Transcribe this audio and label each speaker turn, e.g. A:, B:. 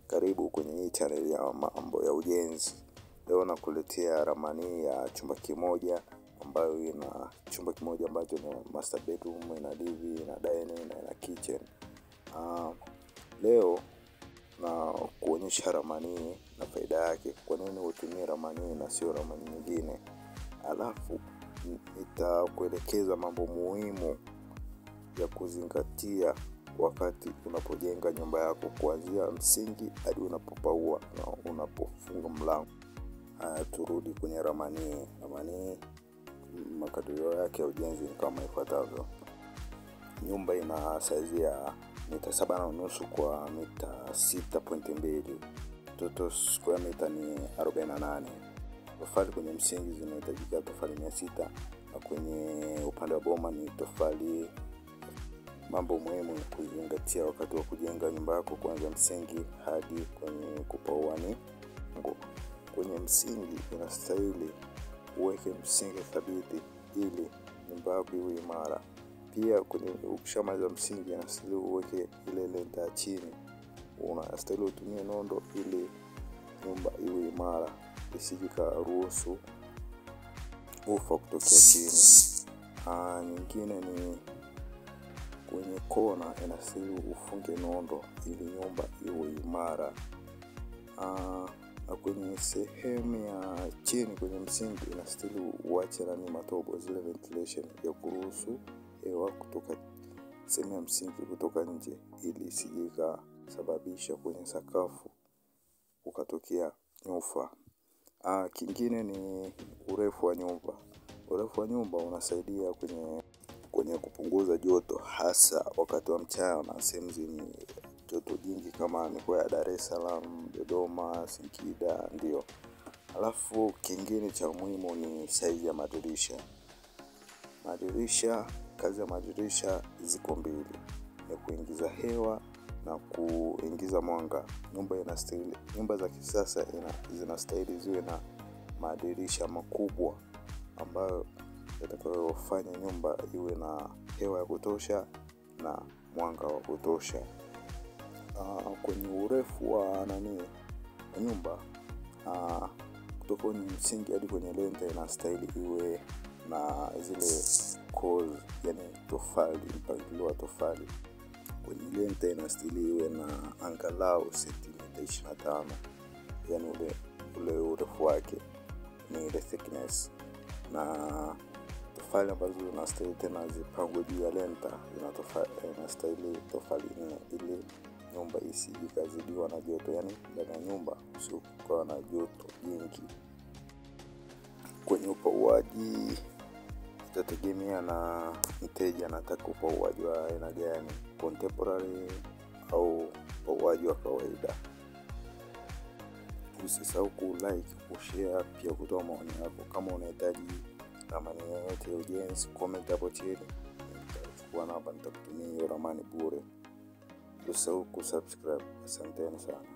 A: Karibu kwenye hii channel ya mambo ya ujenzi. Leo nakuletea ramani ya chumba kimoja ambayo ina chumba kimoja ambacho ni master bedroom, ina living, ina dining na ina kitchen. Uh, leo na kuonyesha ramani na faida yake, kwa nini utumie ramani na sio ramani nyingine. Alafu nitakuelekeza mambo muhimu ya kuzingatia wakati unapojenga nyumba yako kuanzia msingi hadi unapopaua na unapofunga mlango. Haya, turudi kwenye ramani. Ramani makadirio yake ya ujenzi ni kama ifuatavyo. Nyumba ina saizi ya mita saba na nusu kwa mita sita pointi mbili. Total square mita ni arobaini na nane. Tofali kwenye msingi zinahitajika tofali mia sita na kwenye upande wa boma ni tofali mambo muhimu ya kuzingatia wakati wa kujenga nyumba yako kuanzia msingi hadi kwenye kupaua ni ngo. Kwenye msingi inastahili uweke msingi thabiti ili nyumba yako iwe imara. Pia kwenye ukishamaliza msingi inastahili uweke ile lenta ya chini, unastahili utumie nondo ili nyumba iwe imara, isije ikaruhusu ufa kutokea chini. Aa, nyingine ni kwenye kona inastahili ufunge nondo ili nyumba iwe imara. Aa, na kwenye sehemu ya chini kwenye msingi inastahili uache nani matobo zile ventilation ya kuruhusu hewa kutoka sehemu ya msingi kutoka nje ili isije ikasababisha kwenye sakafu ukatokea nyufa. Ah, kingine ni urefu wa nyumba. Urefu wa nyumba unasaidia kwenye kwenye kupunguza joto hasa wakati wa mchana sehemu zenye joto jingi kama mikoa ya Dar es Salaam, Dodoma, Singida ndio. Alafu kingine cha muhimu ni saizi ya madirisha. Madirisha, kazi ya madirisha ziko mbili, ya kuingiza hewa na kuingiza mwanga. Nyumba inastahili, nyumba za kisasa zinastahili ziwe na madirisha makubwa ambayo yatakayofanya nyumba iwe na hewa ya kutosha na mwanga wa kutosha. Uh, kwenye urefu wa nani nyumba uh, kutoka kwenye msingi hadi kwenye lenta inastahili iwe na zile cause, yani tofali, mpangilio wa tofali. Kwenye lenta inastahili iwe na angalau sentimita ishirini na tano, yani ule ule urefu wake ni ile thickness, na tofali ambazo zinastahili tena zipangwe juu ya lenta inastahili tofali nne ili nyumba isije ikazidiwa na joto, yani ndani ya nyumba usiokuwa na joto jingi. Kwenye upauaji itategemea na mteja anataka upauaji wa aina gani, contemporary au upauaji wa kawaida. Usisahau ku like, kushare, pia kutoa maoni yako. Kama unahitaji ramani yoyote ya ujenzi, comment hapo chini, nitachukua namba, nitakutumia hiyo ramani bure. Usisahau kusubscribe. Asanteni sana.